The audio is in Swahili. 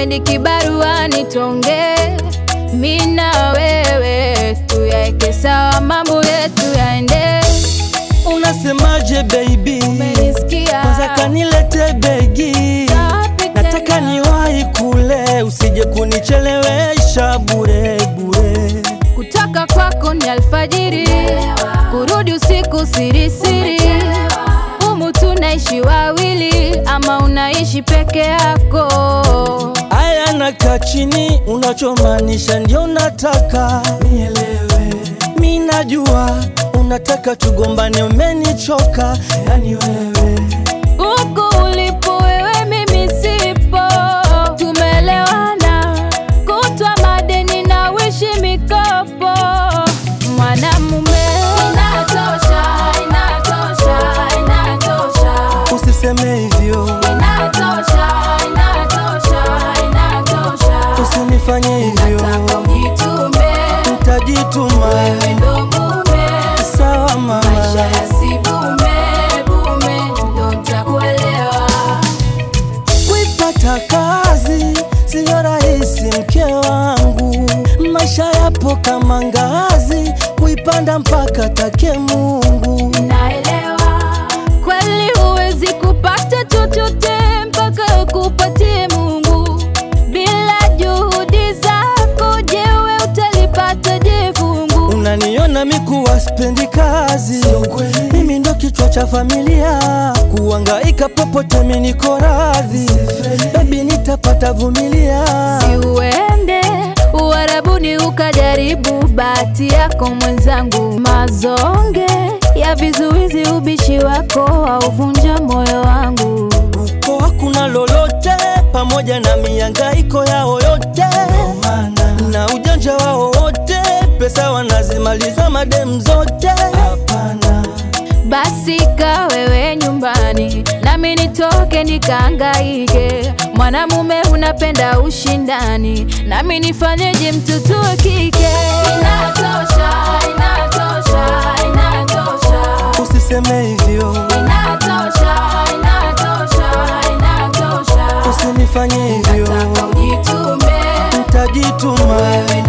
wikendi kibaruani tonge mi na wewe tuyaeke sawa mambo yetu yaende Unasemaje baby? umenisikia Kwanza kanilete begi, Safi nataka tena. niwahi kule, usije kunichelewesha bure bure. kutoka kwako ni alfajiri kurudi usiku sirisiri humu tunaishi wawili ama unaishi peke yako Aya, nakaa chini, unachomaanisha ndio nataka nielewe. Mi najua unataka tugombane, umenichoka yani wewe. huku ulipo wewe mimi sipo tumelewana kutwa madeni na wishi mikopo mwanamume inatosha inatosha inatosha Usiseme hivyo, inatosha inatosha inatosha usinifanye hivyo, nataka ujitume nitajituma. wewe ndo mume Sawa mama. maisha yasibume bume ndo ntakuelewa Kuipata kazi siyo rahisi, mke wangu. Maisha yapo kama ngazi, kuipanda mpaka take Mungu. naelewa kweli huwezi kupata chochote mpaka ukupatie Mungu. Bila juhudi zako, jewe utalipata je fungu? Unaniona mikuwa spendi kazi, mimi ndo kichwa cha familia, kuangaika popote mimi niko radhi, baby nitapata vumilia. Si uende Uarabuni ukajaribu bahati yako mwenzangu, mazonge ya vizuizi, ubishi wako hauvunja moyo wangu. Huko hakuna lolote, pamoja na miangaiko yao yote na ujanja wao wote, pesa wanazimaliza madem zote. Hapana, Basi ka wewe nyumbani, nami nitoke nikaangaike. Mwanamume unapenda ushindani, nami nifanyeje mtoto wa kike? Inatosha, inatosha, inatosha, usiseme hivyo, inatosha, inatosha, inatosha. usinifanye hivyo, Nataka ujitume, nitajituma. wewe